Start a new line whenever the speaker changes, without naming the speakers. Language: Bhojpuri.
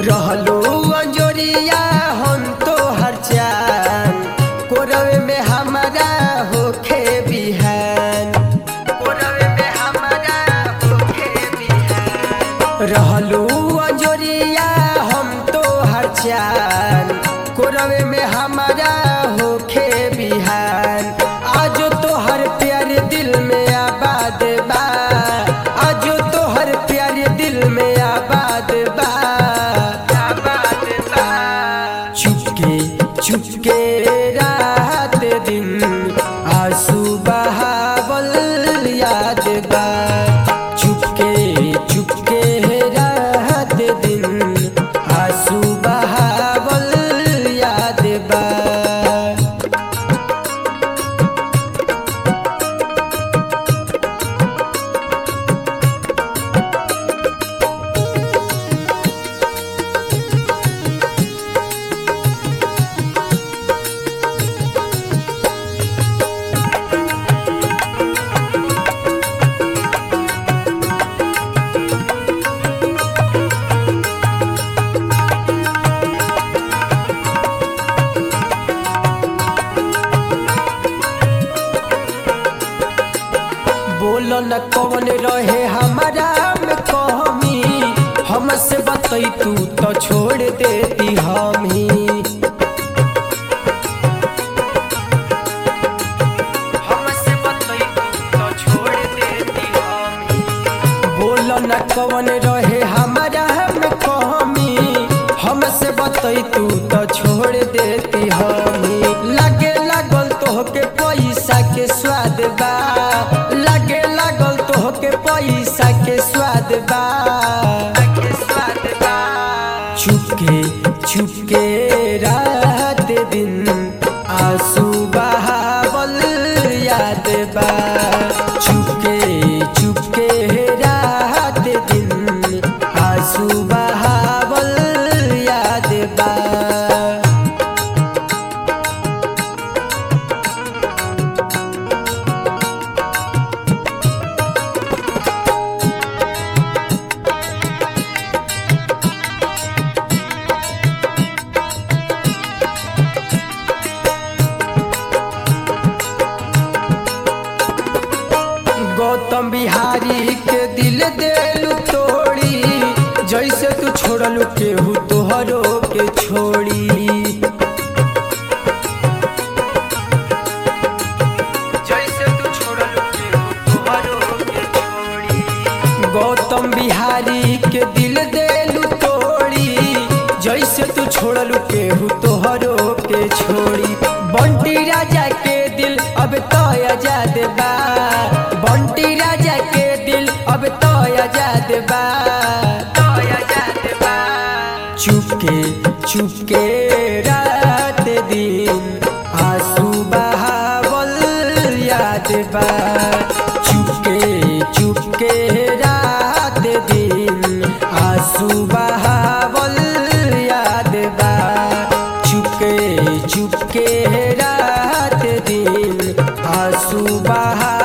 रहलू अंजोरिया हम तो हर चान कोरवे में हमारा होखे बिहान कोरवे में हमारा होखे बिहान रहलू अंजोरिया हम तो हर चान कोरवे में हमारा होखे बिहान आज तो हर प्यारे दिल में आबाद बा आज तो हर प्यारे दिल में आबाद बा आबाद बा चुपके चुपके रात दिन आंसू बहावल याद बा चुपके चुपके रात दिन आंसू बहावल याद बा बोलो न कौन रहे हमारा में कमी हमसे बतई तू तो छोड़ देती हम ही हमसे बतई तू तो छोड़ देती हम ही बोलो न कौन रहे हमारा में कमी हमसे बतई तू तो छोड़ देती हम ही लगे लागल तोहके पैसा के स्वाद बा लगे लागल तोहके पैसा के स्वाद बा के स्वाद बा चुपके चुपके रात दिन आंसू बहावल याद बा चुपके चुपके रात दिन आंसू बहावल याद बा गौतम बिहारी के दिल देलू तोड़ी जैसे तू छोड़लू केहू तोहरो के छोड़ी जैसे तू छोड़लू केहू तोहरो के छोड़ी गौतम बिहारी के दिल देलू तोड़ी जैसे तू छोड़लू केहू तोहरो के छोड़ी बंटी राजा के दिल अब तो आजाद बा बंटी राजा के दिल अब तो आजाद बा तो आजाद बा चुपके चुपके रात दिन आंसू बहावल याद बा चुपके चुपके रात दिन आंसू बहावल याद बा चुपके चुपके रात दिन आंसू बहा